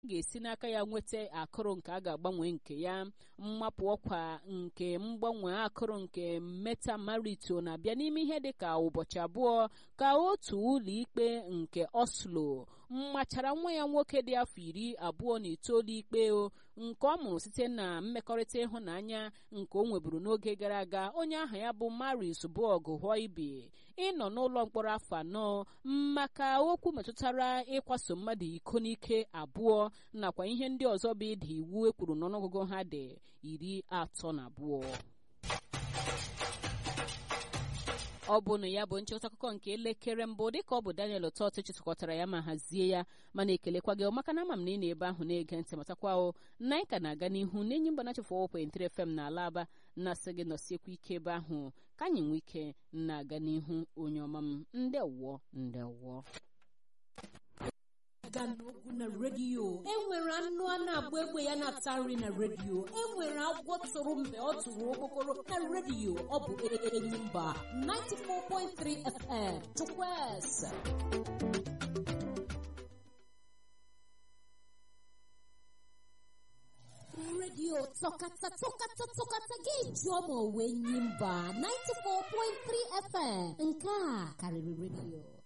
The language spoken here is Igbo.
ga-esi n'aka ya nweta akụrụ nke a ga-agbanwe nke ya mmapụ ọkwa nke mgbanwe akụrụ nke metamarito na-abịa n'ime ihe dị ka ụbọchị abụọ ka otu ụlọ ikpe nke oslo mmachara nwa ya nwoke dị afọ iri abụọ na itoolu ikpe nke ọ mụrụ site na mmekọrịta ịhụnanya nke o nweburu n'oge gara aga onye aha ya bụ maris bọg hoibi ịnọ n'ụlọ mkpọrọ afọ anọ maka okwu metụtara ịkwaso mmadụ iko n'ike abụọ nakwa ihe ndị ọzọ bụ ịda iwu ekwuru n'ọnụọgụgụ ha dị iri atọ na abụọ ọ bụ na ya bụ nchịkọta akụkọ nke elekere mbụ dịka ọ bụ daniel ụtọtụ chịtụkọtara ya ma hazie ya mana ekelekwa gị maka na ama m na ị na-ebe ahụ na-ege ntị matakwa o na anyị ka na-aga n'ihu n'enyi mba na chefụ ọwụkwentịrị fm na ala aba na-asị gị nọsiekwa ike ebe ahụ ka anyị nwee ike na-aga n'ihu onye ọma m ndewọ ndewọ aga n'ogwu na redio enwere anụ a na-agba egbe ya na-ata nri na redio enwere agwọ tụrụ mgbe ọ tụrụ okpokoro na redio ọ bụ enyi mba 94.3 fm chukwueze redio tọkata tọkata tọkata ga-eji ọma onwe nyi mba 94.3 fm nke a karịrị redio